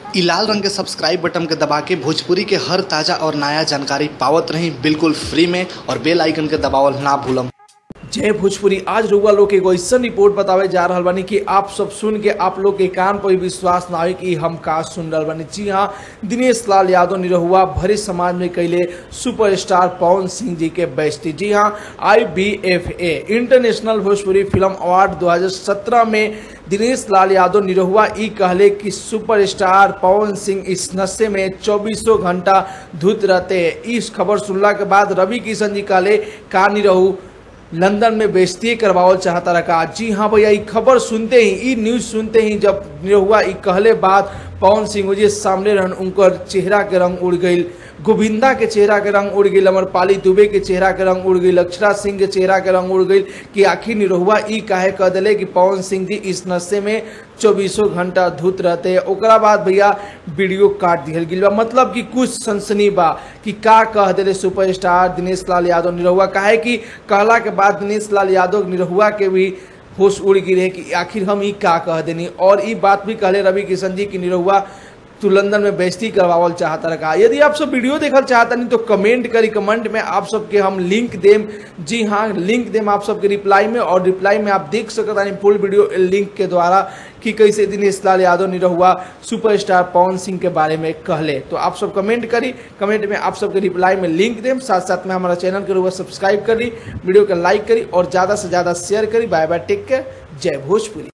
इ लाल रंग के सब्सक्राइब बटन के दबा के भोजपुरी के हर ताजा और नया जानकारी पावत रही बिल्कुल फ्री में और बेल आइकन के दबावल ना भूलम जय भोजपुरी आज रउआ लोग के एगो ऐसन रिपोर्ट बतावे जा रहल बानी कि आप सब सुन के आप लोग के कान पर भी विश्वास ना हो कि हम का सुन रहल बानी जी हाँ दिनेश लाल यादव निरहुआ भरे समाज में कैले सुपरस्टार पवन सिंह जी के बेस्ती जी हाँ I B F A international Bhojpuri film award 2017 में दिनेश लाल यादव निरहुआ ई कहले कि सुपरस्टार पवन सिंह इस नशे में चौबीसों घंटा धुत रहते इस खबर सुनला के बाद रवि किशन जी कहले का निरहू लंदन में बेइज्जती करवावल चाहता रखा जी हाँ भैया ये खबर सुनते ही ई न्यूज सुनते ही जब निरहुआ ई कहले बाद पवन सिंह जी सामने रहन उनकर चेहरा के रंग उड़ गई गोविंदा के चेहरा के रंग उड़ गई अमरपाली दुबे के चेहरा के रंग उड़ गई अक्षरा सिंह के चेहरा के रंग उड़ गई कि आखिर निरहुआ ई काहे कह दिले कि पवन सिंह जी इस नशे में चौबीसों घंटा धुत रहते ओकरा बाद भैया वीडियो काट दिहल गई बा मतलब कि कुछ सनसनी बा कि का कह दिले सुपरस्टार दिनेश लाल यादव निरहुआ काहे कि कहला के बाद दिनेश लाल यादव निरहुआ के भी होश उड़ गिरे कि आखिर हम ई का कह देनी और ई बात भी कहले रवि किशन जी की निरहुआ तू लंदन में बेइज्जती करवावल चाहता रखा यदि आप सब वीडियो देखल चाहता नहीं तो कमेंट करी कमेंट में आप सबके हम लिंक देम जी हाँ लिंक देम आप सबके रिप्लाई में और रिप्लाई में आप देख सकता नहीं फुल वीडियो लिंक के द्वारा कि कैसे दिनेश लाल यादव निरहुआ सुपरस्टार पवन सिंह के बारे में कहले तो आप सब कमेंट करी कमेंट में आप सबके रिप्लाई में लिंक देम साथ साथ में हमारा चैनल के रुआ सब्सक्राइब करी वीडियो के लाइक करी और ज़्यादा से ज़्यादा शेयर करी बाय बाय टेक केयर जय भोजपुरी